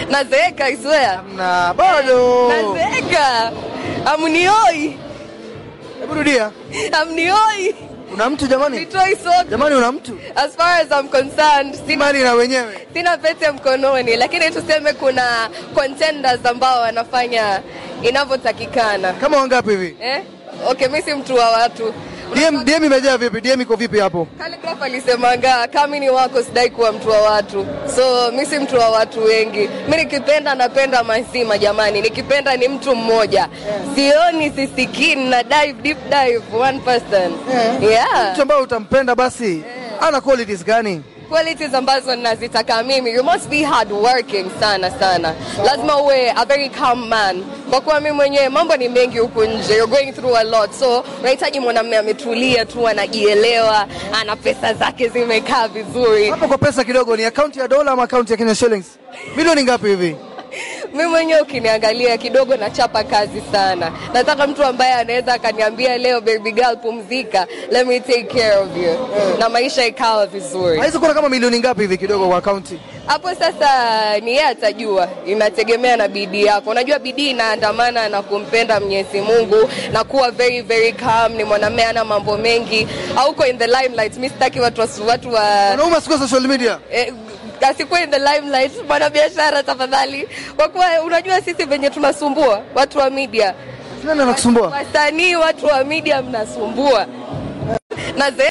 Nazeeka, I swear. Na bado. Nazeeka. Amnioi. Hebu rudia. Amnioi. Una mtu jamani? Nitoi soka. Jamani una mtu? As far as I'm concerned, sina, Imani na wenyewe. sina pete mkononi, lakini tuseme kuna contenders ambao wanafanya inavyotakikana. Kama wangapi hivi? Eh? Okay, mimi si mtu wa watu. DM DM imejaa vipi? DM iko vipi hapo? Calligraph alisemanga kama ni wako sidai kuwa mtu wa watu, so mi si mtu wa watu wengi. Mi nikipenda napenda mazima jamani, nikipenda ni mtu mmoja, sioni sisikii, na dive deep dive one person yeah. Mtu ambaye utampenda basi ana qualities gani? qualities ambazo nazitaka mimi you must be hard working sana sana lazima uwe a very calm man kwa kuwa mimi mwenyewe mambo ni mengi huku nje you're going through a lot so unahitaji mwanamume ametulia tu anajielewa ana pesa zake zimekaa vizuri Hapo kwa pesa kidogo ni akaunti ya dola ama akaunti ya Kenya shillings? Milioni ngapi hivi? mi mwenyewe ukiniangalia kidogo nachapa kazi sana nataka mtu ambaye anaweza akaniambia leo baby girl pumzika let me take care of you na maisha ikawa vizuri Haizi kuwa kama milioni ngapi hivi kidogo kwa akaunti? hapo sasa ni yeye atajua, inategemea na bidii yako. Unajua bidii inaandamana na kumpenda Mwenyezi Mungu na kuwa very very calm. Ni mwanamume ana mambo mengi, hauko in the limelight. Mimi sitaki watu wa, watu wa Wanaume siku social media. eh, asikuwe in the limelight, mwanabiashara tafadhali, kwa kuwa unajua sisi venye tunasumbua watu wa media, Nani anakusumbua? wasanii, watu wa media mnasumbua na ze